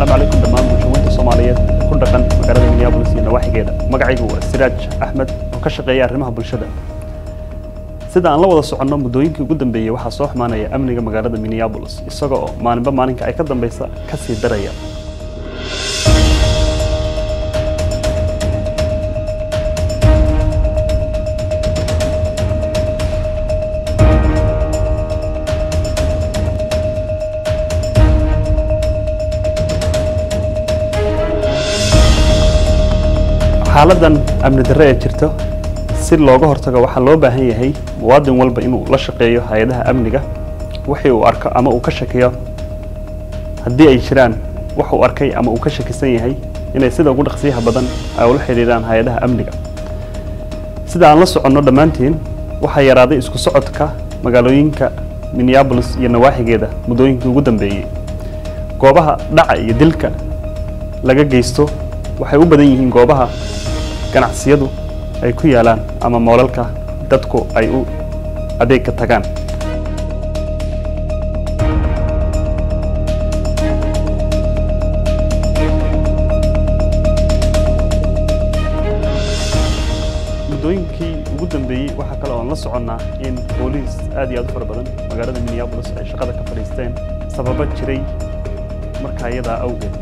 asalaamu calaykum dhammaan bulshooyinka soomaaliyeed ee ku dhaqan magaalada minneapolis iyo nawaaxigeeda magacaygu waa siraaj axmed oo ka shaqeeya arrimaha bulshada sida aan la wada soconno muddooyinkii ugu dambeeyey waxaa soo xumaanaya amniga magaalada minneapolis isaga oo maalinba maalinka ay ka dambeysa ka sii daraya xaaladan amni darre ee jirta si looga hortago waxaa loo baahan yahay muwaadin walba inuu la shaqeeyo hay-adaha amniga wixii uu arko ama uu ka shakiyo haddii ay jiraan wax uu arkay ama uu ka shakisan yahay inay sida ugu dhaqsiyaha badan ay ula xidhiidhaan hay-adaha amniga sida aan la soconno dhammaantiin waxaa yaraaday isku socodka magaalooyinka minneapolis iyo nawaaxigeeda muddooyinkii ugu dambeeyey goobaha dhaca iyo dilka laga geysto waxay u badan yihiin goobaha ganacsiyadu ay ku yaalaan ama moolalka dadku ay u adeegka tagaan muddooyinkii ugu dambeeyey waxaa kale oon la soconnaa in booliis aad iyo aad u fara badan magaalada minneapolis ay shaqada ka fadhiisteen sababo jiray markaa iyadaa awgeed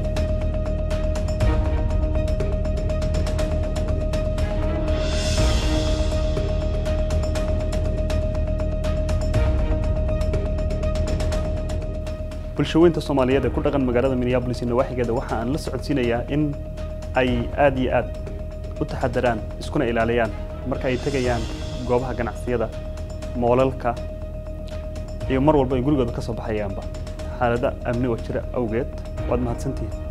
bulshaweynta soomaaliyeed ee ku dhaqan magaalada minneapolis iyo nawaaxigeeda waxa aan la socodsiinayaa in ay aad iyo aad u taxadaraan iskuna ilaaliyaan marka ay tegayaan goobaha ganacsiyada moolalka iyo mar walba ay gurigooda ka soo baxayaanba xaalada amni oo jira awgeed waad mahadsantihiin